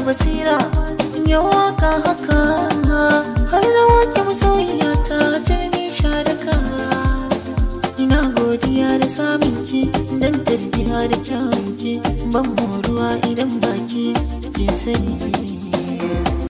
basira ya waka haka har da wake masoyiya ta turmi sharaka ina godiya da samun ki dan tarbiya da kyawun ki ban moruwa idan baki kin sani